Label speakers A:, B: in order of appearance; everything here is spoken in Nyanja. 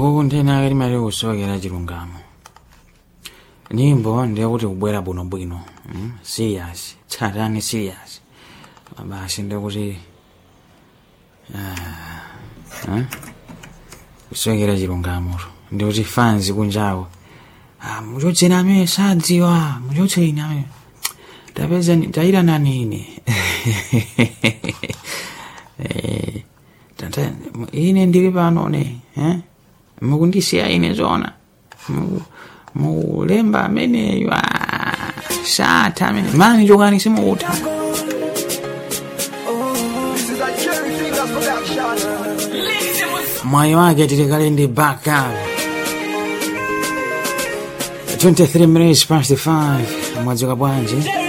A: uku nthena ake timati kusowekera chilungamo nyimbo ndiyekuti kubwera bwinobwino mm? serious tsatani serious basi ndikuti ah, eh? kusowekera chilungamoto ndikuti fans kunjawo ah, muchotseni amene sadziwa muchotseni amene tapeza tayirana nini Eh, tata ine ndili pano ne eh? mukundisiya ine zona Mu- mulemba ameneyo ah, satha amene mani chokani simukutha
B: This is a Cherry Fingers production.
A: mwayi wake tilikale ndi backup 23 minutes past 5 mwadzuka bwanji